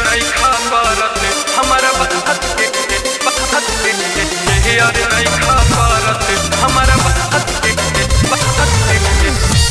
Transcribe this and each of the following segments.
नहीं खा पारत हमारा बात के बात के यार नहीं खा पारत हमारा बात के बात के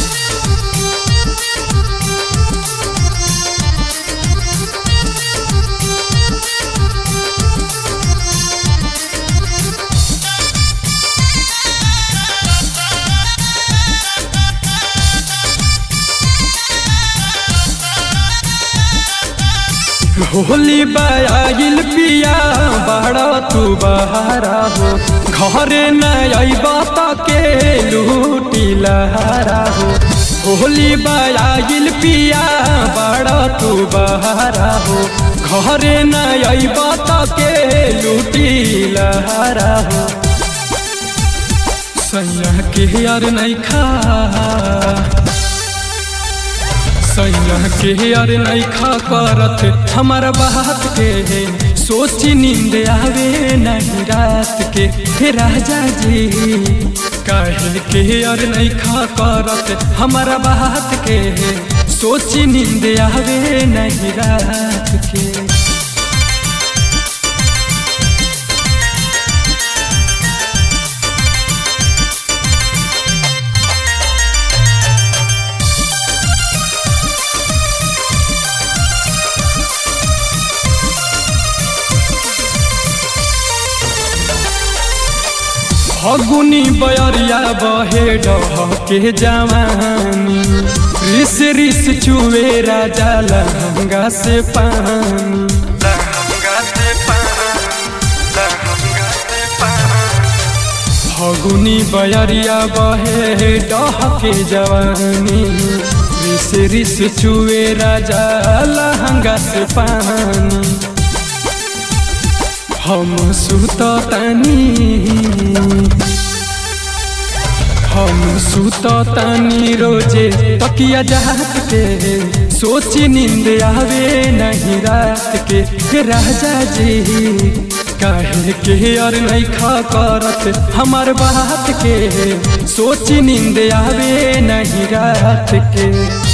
होली बायागिल पिया बड़ा तू बहारा हो घरे न अबा त के लूटी लहारा हो होली बायागिल पिया बड़ा तू बहारा हो घरे न अबा त के लूटी लहारा हो सैया के यार नहीं खा सैया के यार नहीं खा करत हमारा बात के सोची नींद आवे नहीं रात के हे राजा जी काहिल के यार नहीं खा करत हमारा बात के सोची नींद आवे नहीं रात के फगुनी बयरिया बहे डह के जवानी रिस रिस चुवे राजा लहंगा से पानी लहंगा से पानी लहंगा से पानी फगुनी बयरिया बहे डह के जवानी रिस रिस चुवे राजा लहंगा से पानी हम सुत तानी हम सुत तानी रोजे तकिया जात के सोची नींद आवे नहीं रात के हे राजा जी काहे के और नहीं खा करत हमार बात के सोची नींद आवे नहीं रात के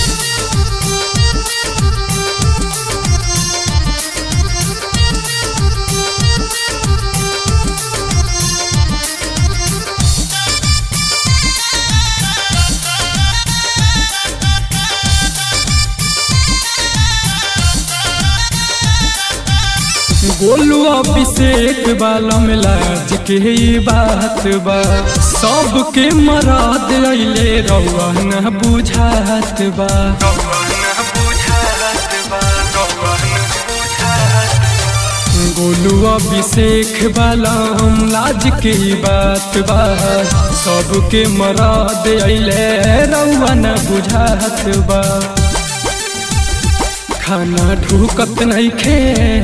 गोलू अभिषेक बालम लाज के ई बात बा सबके मराद अइले रउआ न बुझात बा गौवन बुझात बा गौवन बुझात गोलू अभिषेक बालम लाज के ई बात बा सबके मराद अइले रउआ न बुझात बा खाना ढूकत नहीं खे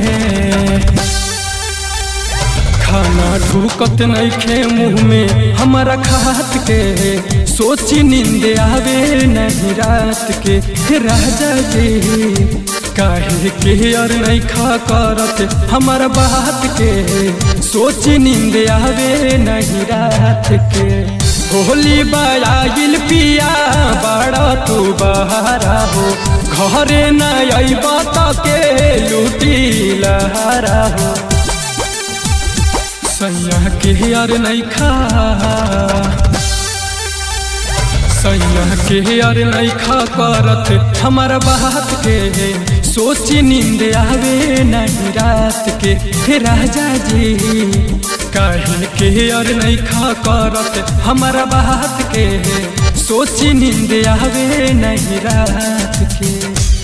खाना ढूकत नहीं खे मुँह में हमारा खात के सोची नींद आवे नहीं रात के हे राजा जी काहे के और नहीं खा करत हमारा बात के सोची नींद आवे नहीं रात के होली बायागिल पिया बड़ा तू बहारा हो घरे न अबा त के लूटी लहारा हो सैया के यार नहीं खा सैया के यार नहीं खा करत हमारा बात के सोची नींद आवे नहीं रात के हे राजा जी काहे के यार नहीं खा करत हमारा बात के सोची नींद आवे नहीं रात के